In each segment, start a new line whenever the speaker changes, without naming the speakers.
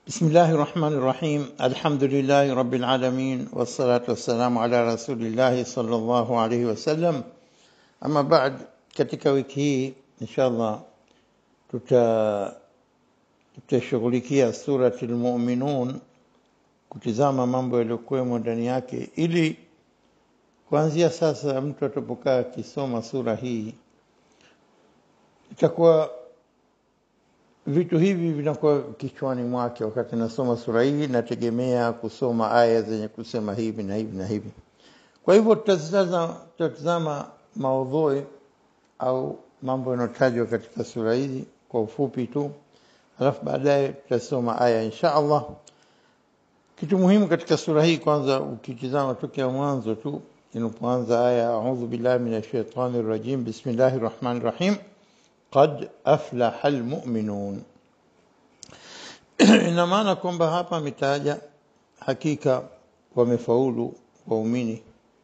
بسم الله الرحمن الرحيم الحمد لله رب العالمين والصلاة والسلام على رسول الله صلى الله عليه وسلم أما بعد katika wiki hii inshallah tuta tutashughulikia surati lmuminun kutizama mambo yaliyokuwemo ndani yake ili kuanzia sasa mtu atapokaa akisoma sura hii itakuwa vitu hivi vinakuwa kichwani mwake wakati nasoma sura hii nategemea kusoma aya zenye kusema hivi na hivi na hivi kwa hivyo tutatazama maudhui au mambo yanayotajwa katika sura hizi kwa ufupi tu alafu baadaye tutasoma aya insha allah kitu muhimu katika sura hii kwanza ukitizama tokea mwanzo tu inapoanza aya audhu billahi min shaitani rajim bismillahi rahmani rahim qad aflaha almu'minun ina maana kwamba hapa ametaja hakika wamefaulu waumini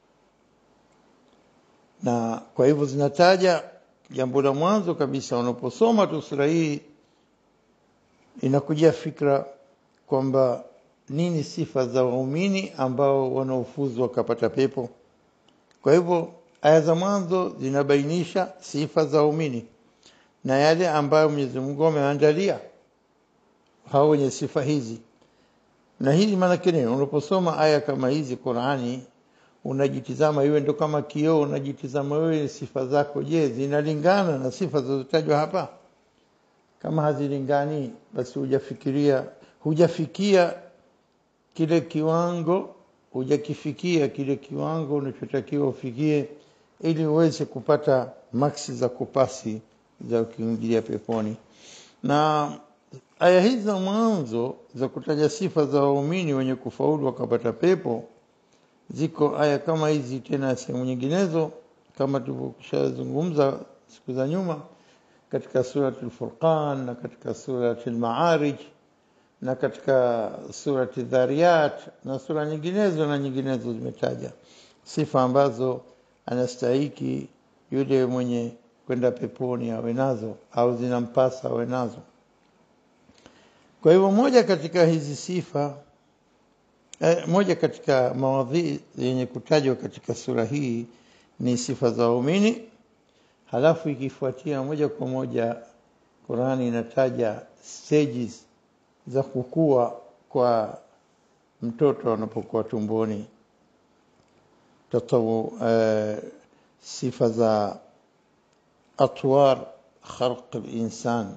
na kwa hivyo zinataja jambo la mwanzo kabisa unaposoma tu sura hii inakujia fikra kwamba nini sifa za waumini ambao wanaofuzu wakapata pepo kwa hivyo aya za mwanzo zinabainisha sifa za waumini na yale ambayo Mwenyezi Mungu ameandalia hao wenye sifa hizi na hizi maana nini unaposoma aya kama hizi Qur'ani unajitizama iwe ndo kama kioo unajitizama wewe sifa zako je zinalingana na sifa zilizotajwa hapa kama hazilingani basi hujafikiria hujafikia kile kiwango hujakifikia kile kiwango unachotakiwa ufikie ili uweze kupata maksi za kupasi za kuingilia peponi na aya hizi za mwanzo za kutaja sifa za waumini wenye kufaulu wakapata pepo ziko aya kama hizi tena sehemu nyinginezo kama tulivyoshazungumza siku za nyuma katika surati al-Furqan na katika surati al-Ma'arij na katika surati Dhariyat na sura nyinginezo na nyinginezo zimetaja sifa ambazo anastahiki yule mwenye kwenda peponi awe nazo au zinampasa awe nazo kwa hivyo moja katika hizi sifa eh, moja katika mawadhi yenye kutajwa katika sura hii ni sifa za waumini halafu ikifuatia moja kwa moja Qurani inataja stages za kukua kwa mtoto anapokuwa tumboni tatawu uh, sifa za atwar khalq al-insan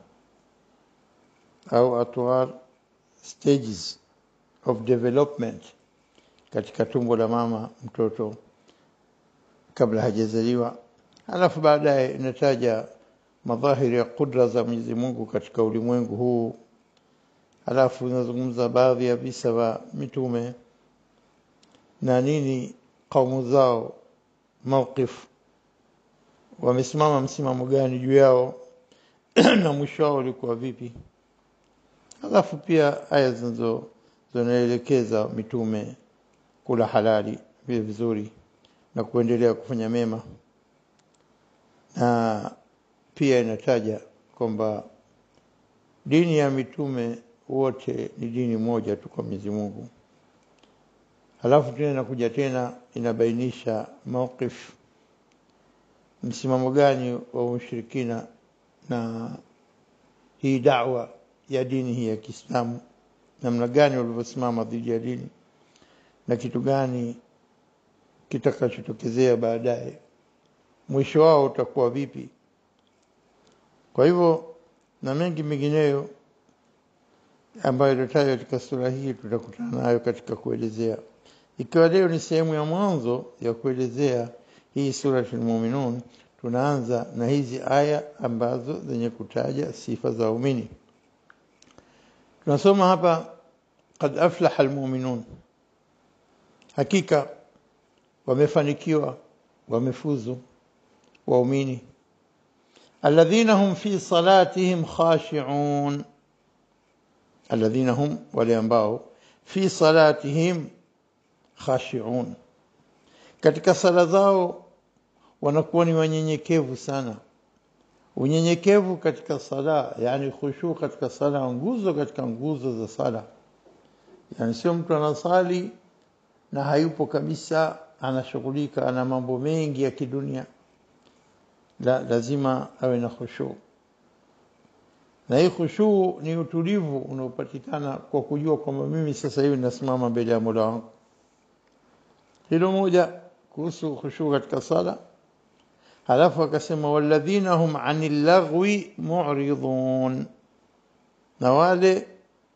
au atwar stages of development katika tumbo la mama mtoto kabla hajazaliwa alafu baadaye inataja madhahiri ya kudra za Mwenyezi Mungu katika ulimwengu huu alafu inazungumza baadhi ya visa vya mitume na nini kaumu zao mawqif wamesimama msimamo gani juu yao na mwisho wao ulikuwa vipi alafu pia aya zinazo zinaelekeza mitume kula halali vile vizuri na kuendelea kufanya mema na pia inataja kwamba dini ya mitume wote ni dini moja tu kwa Mwenyezi Mungu halafu tena inakuja tena inabainisha mawqif msimamo gani wa ushirikina na hii da'wa ya dini hii ya Kiislamu namna gani walivyosimama dhidi ya dini na kitu gani kitakachotokezea baadaye mwisho wao utakuwa vipi kwa hivyo na mengi mengineyo ambayo ilitajwa katika sura hii tutakutana nayo katika kuelezea ikiwa leo ni sehemu ya mwanzo ya kuelezea hii sura al-Mu'minun tunaanza na hizi aya ambazo zenye kutaja sifa za waumini tunasoma hapa qad aflaha almu'minun hakika wamefanikiwa wamefuzu waumini alladhina hum fi salatihim khashi'un alladhina hum wale ambao fi salatihim khashi'un katika sala zao wanakuwa ni wanyenyekevu sana unyenyekevu katika sala yani khushu katika sala nguzo katika nguzo za sala yani sio mtu anasali na hayupo kabisa anashughulika ana mambo mengi ya kidunia la lazima awe na khushu na hii khushu ni utulivu unaopatikana kwa kujua kwamba mimi sasa hivi nasimama mbele ya Mola wangu hilo moja kuhusu khushu katika sala halafu akasema walladhina hum anil lagwi mu'ridun na wale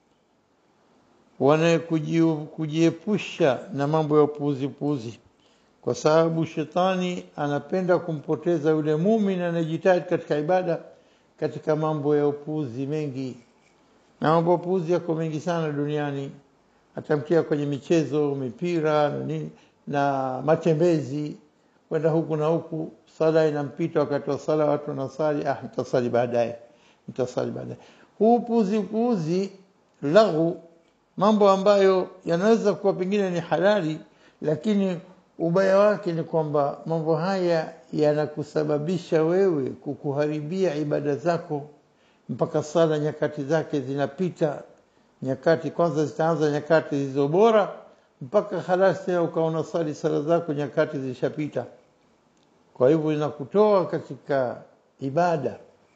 wanakujiepusha na mambo ya upuzi puzi kwa sababu shetani anapenda kumpoteza yule muumini anayejitahidi katika ibada katika mambo ya upuzi mengi na mambo ya upuzi yako mengi sana duniani atamkia kwenye michezo mipira na nini na matembezi kwenda huku na huku sala inampita wakati wa sala watu wanasali ah nitasali baadaye nitasali baadaye huu puzi puzi laghu mambo ambayo yanaweza kuwa pengine ni halali lakini ubaya wake ni kwamba mambo haya yanakusababisha wewe kukuharibia ibada zako mpaka sala nyakati zake zinapita nyakati kwanza zitaanza nyakati zilizo bora mpaka halasi tena ukaona sali sala zako nyakati zilishapita kwa hivyo inakutoa katika ibada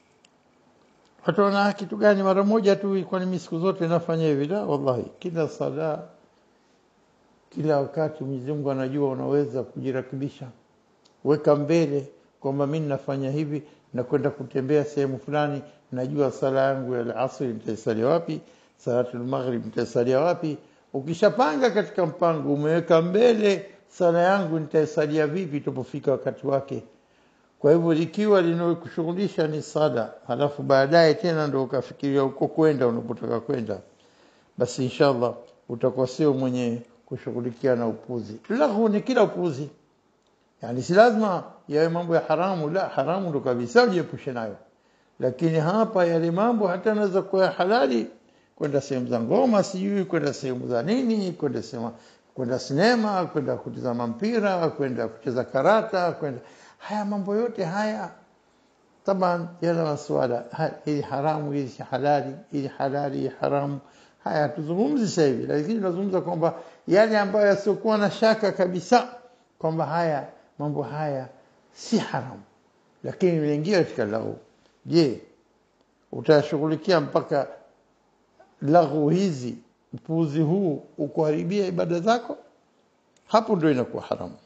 watu wana kitu gani mara moja tu kwani mimi siku zote nafanya hivi la wallahi kila sala kila wakati Mwenyezi Mungu anajua unaweza kujirakibisha weka mbele kwamba mimi nafanya hivi na kwenda kutembea sehemu fulani najua sala yangu ya asri nitaisalia wapi salatul maghrib nitaisalia wapi ukishapanga katika mpango umeweka mbele sala yangu nitaisalia vipi tupofika wakati wake kwa hivyo ikiwa linakushughulisha ni sala halafu baadaye tena ndio ukafikiria uko kwenda unapotaka kwenda basi inshallah utakuwa sio mwenye kushughulikia na upuzi lahu ni kila upuzi yani si lazima yawe mambo ya haramu la haramu ndo kabisa ujiepushe nayo lakini hapa yale mambo hata yanaweza kuwa halali kwenda sehemu za ngoma sijui kwenda sehemu za nini kwenda sema kwenda sinema kwenda kutizama mpira kwenda kucheza karata kwenda haya mambo yote haya taban yana maswala hii haramu hii halali hii halali hii haramu haya tuzungumzi sasa hivi lakini tunazungumza kwamba yale ambayo yasiokuwa na shaka kabisa kwamba haya mambo haya si haramu lakini unaingia katika lau je utashughulikia mpaka laghu hizi upuuzi huu ukuharibia ibada zako hapo ndio inakuwa haramu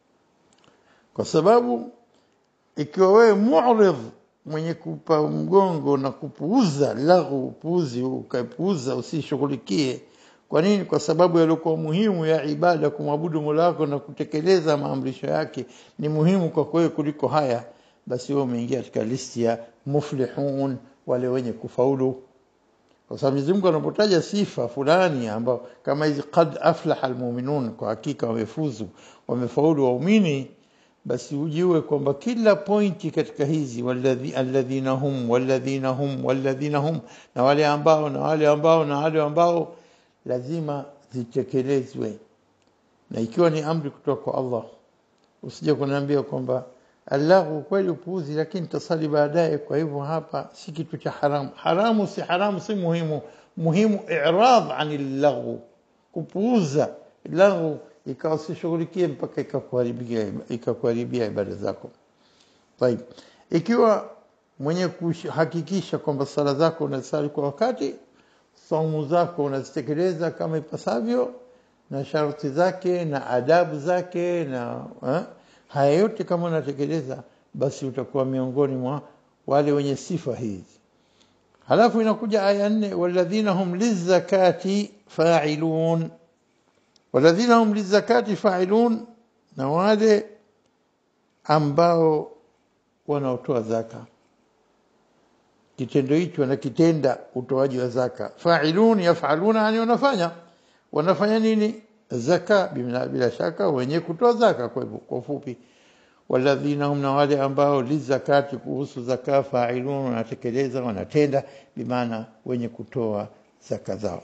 kwa sababu ikiwa wewe mu'rid mwenye kupa mgongo na kupuuza laghu upuuzi ukapuuza usishughulikie kwa nini kwa sababu yaliokuwa muhimu ya ibada kumwabudu Mola wako na kutekeleza maamrisho yake ni muhimu kwa wewe kuliko haya basi wewe umeingia katika listi ya muflihun wale wenye kufaulu kwa sababu Mwenyezi Mungu anapotaja sifa fulani ambao kama hizi qad aflaha almu'minun kwa hakika wamefuzu wamefaulu waumini basi ujue kwamba kila pointi katika hizi walladhi alladhina hum walladhina hum walladhina hum na wale ambao na wale ambao na wale ambao lazima zitekelezwe na ikiwa ni amri kutoka kwa Allah usije kuniambia kwamba Allahu kweli upuuzi lakini tasali baadaye kwa hivyo hapa si kitu cha haramu haramu si haramu si muhimu muhimu i'rad anil laghu kupuuza laghu ikawa usishughulikie mpaka ikakuharibia ikakuharibia ibada zako طيب ikiwa mwenye kuhakikisha kwamba sala zako unasali kwa wakati saumu zako unazitekeleza kama ipasavyo na sharti zake na adabu zake na eh, haya yote kama unatekeleza basi utakuwa miongoni mwa wale wenye sifa hizi halafu inakuja aya nne walladhina hum lizakati fa'ilun walladhina hum lizakati fa'ilun na wale ambao wanaotoa zaka kitendo hicho wanakitenda utoaji wa zaka fa'ilun yaf'aluna yani wanafanya wanafanya nini zaka bila, bila shaka wenye kutoa zaka kwa hivyo kwa ufupi walladhina hum na wale ambao lizakati kuhusu zaka fa'ilun wanatekeleza wanatenda bimaana wenye kutoa zaka zao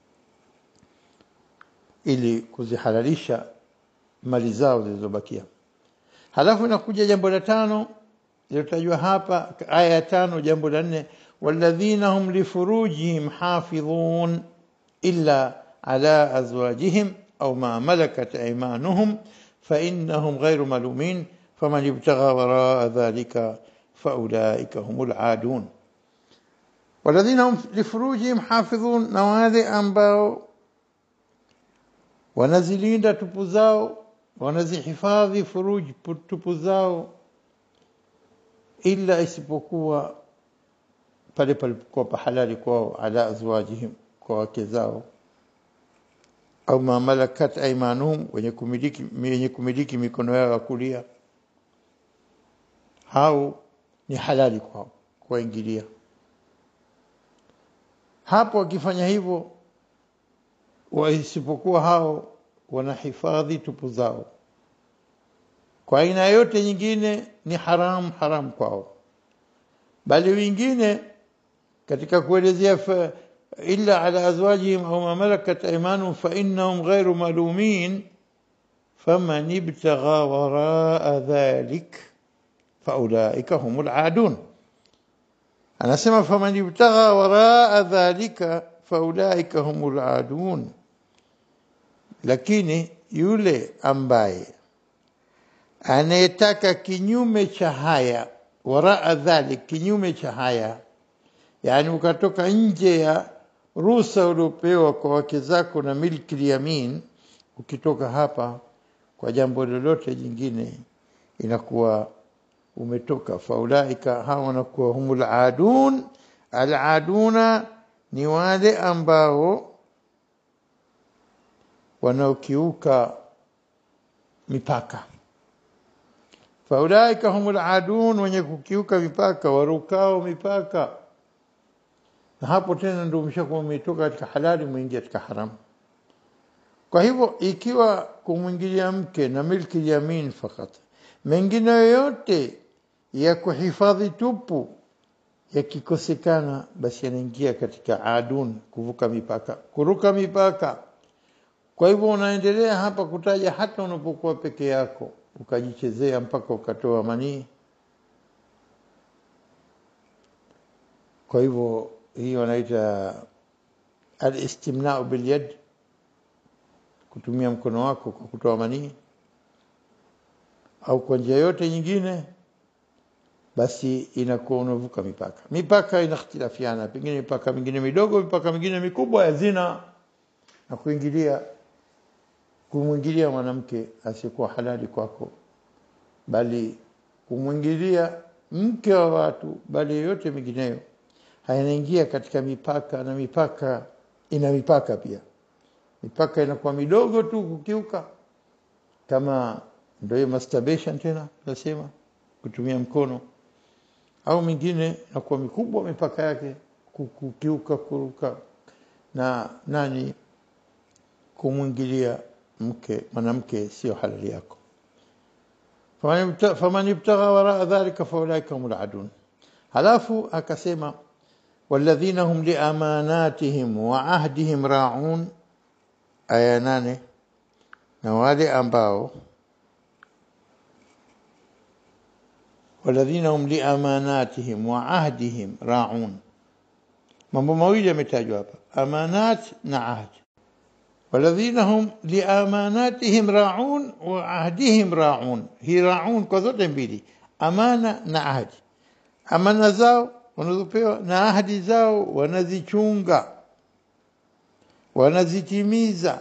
ili kuzihalalisha mali zao zilizobakia halafu inakuja jambo la tano lilotajwa hapa aya ya tano jambo la nne walladhina hum lifurujihim hafidhun illa على أزواجهم أو ما ملكت أيمانهم فإنهم غير ملومين فمن ابتغى وراء ذلك فأولئك هم العادون والذين هم لفروجهم حافظون نوادي أنباو wanazilinda tupu zao wanazihifadhi furuji tupu zao ila isipokuwa pale palipokuwa pahalali kwao ala azwajihim kwa wake zao au ma malakat aimanuhum wenye kumiliki wenye kumiliki mikono yao ya kulia hao ni halali kwao kuwaingilia hapo wakifanya hivyo isipokuwa hao wanahifadhi tupu zao kwa aina yote nyingine ni haram haram kwao bali wengine katika kuelezea illa ala azwajihim au ma malakat aymanuhum fa innahum ghairu malumin faman ibtagha waraa dhalik faulaika humul adun anasema faman ibtagha waraa dhalika faulaika humul adun lakini yule ambaye anayetaka kinyume cha haya waraa dhalik kinyume cha haya yani ukatoka nje ya ruhusa uliopewa kwa wake zako na milki yamin ukitoka hapa kwa jambo lolote jingine inakuwa umetoka faulaika hawa wanakuwa humul adun aladuna ni wale ambao wanaokiuka mipaka faulaika humul adun wenye kukiuka mipaka warukao mipaka na hapo tena ndio umeshakuwa umetoka katika halali mwingia katika haramu kwa hivyo ikiwa kumwingilia mke na milki yamin fakat mengine yoyote ya kuhifadhi tupu yakikosekana basi yanaingia katika adun kuvuka mipaka kuruka mipaka kwa hivyo unaendelea hapa kutaja hata unapokuwa peke yako ukajichezea mpaka ukatoa manii kwa hivyo hii wanaita alistimnau bilyad kutumia mkono wako kwa kutoa manii au kwa njia yote nyingine basi inakuwa unavuka mipaka mipaka inakhtilafiana pengine mipaka mingine midogo mipaka mingine mikubwa ya zina na kuingilia kumwingilia mwanamke asiyekuwa halali kwako bali kumwingilia mke wa watu bali yote mingineyo hayanaingia katika mipaka na mipaka ina mipaka pia mipaka inakuwa midogo tu kukiuka kama ndio hiyo masturbation tena tunasema kutumia mkono au mingine inakuwa mikubwa mipaka yake kukiuka kuruka na nani kumwingilia mke mwanamke sio halali yako faman ibtagha waraa dhalika faulaika humul adun halafu akasema والذين هم لأماناتهم وعهدهم راعون aya nane na wale ambao waladhina hum liamanatihim wa ahdihim raun mambo mawili yametajwa hapa amanat na ahd waladhina hum liamanatihim raun wa ahdihim raun hi raun kwa zote mbili amana na ahdi amana zao wanazopewa na ahadi zao wanazichunga wanazitimiza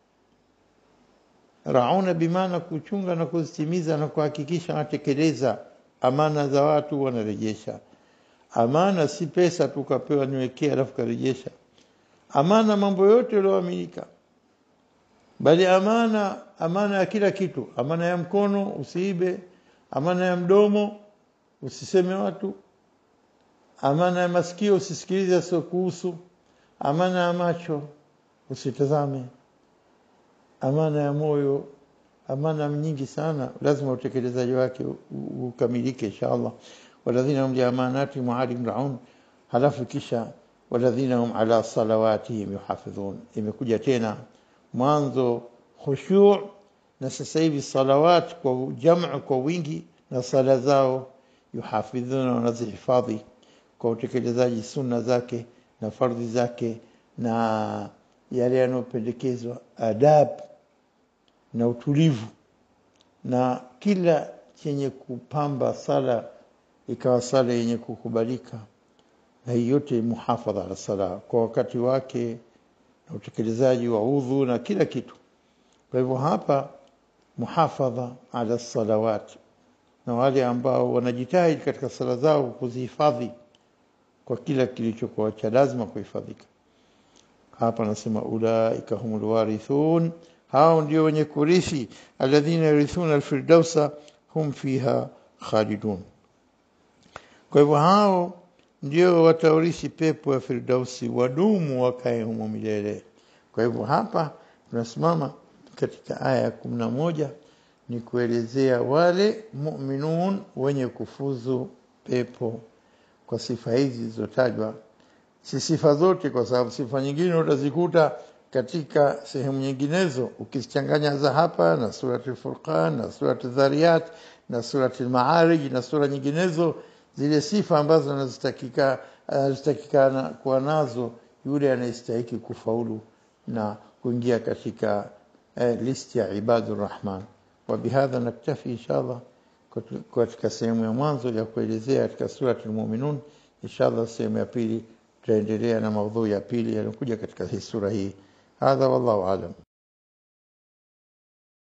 rauna bimaana kuchunga na kuzitimiza na kuhakikisha wanatekeleza amana za watu wanarejesha amana si pesa tukapewa niwekea alafu karejesha amana mambo yote yaliyoaminika bali amana amana ya kila kitu amana ya mkono usiibe amana ya mdomo usiseme watu amana ya masikio usisikilize sio kuhusu amana ya macho usitazame amana ya moyo amana nyingi sana lazima utekelezaji wake ukamilike inshallah waladhina hum liamanati mualim raun halafu kisha waladhina hum ala salawatihim yuhafidhun imekuja tena mwanzo khushu' na sasa hivi salawat kwa jamu kwa wingi na sala zao yuhafidhuna wanazihifadhi kwa utekelezaji sunna zake na fardhi zake na yale yanayopendekezwa adab na utulivu na kila chenye kupamba sala ikawa sala yenye kukubalika na hii yote muhafadha ala sala kwa wakati wake na utekelezaji wa udhu na kila kitu kwa hivyo hapa muhafadha ala salawat na wale ambao wanajitahidi katika sala zao kuzihifadhi kwa kila kilichokuwa cha lazima kuhifadhika hapa anasema ulaika humul warithun hao ndio wenye kurithi alladhina yarithuna alfirdausa hum fiha khalidun kwa hivyo hao ndio wataurithi pepo ya firdausi wadumu wakae humo milele kwa hivyo hapa tunasimama katika aya ya kumi na moja ni kuelezea wale mu'minun wenye kufuzu pepo kwa sifa hizi zilizotajwa si sifa zote kwa sababu sifa nyingine utazikuta katika sehemu nyinginezo ukizichanganya za hapa na surati al-Furqan na surati Dhariyat na surati al-Ma'arij na sura nyinginezo zile sifa ambazo zinazotakika zinazotakikana kuwa nazo yule anayestahili kufaulu na kuingia katika eh, listi ya ibadur rahman wa bihadha naktafi inshallah katika sehemu ya mwanzo ya kuelezea katika surati al-Mu'minun inshallah sehemu ya pili tutaendelea na maudhui ya pili yanayokuja katika hii sura hii hadha wallahu alam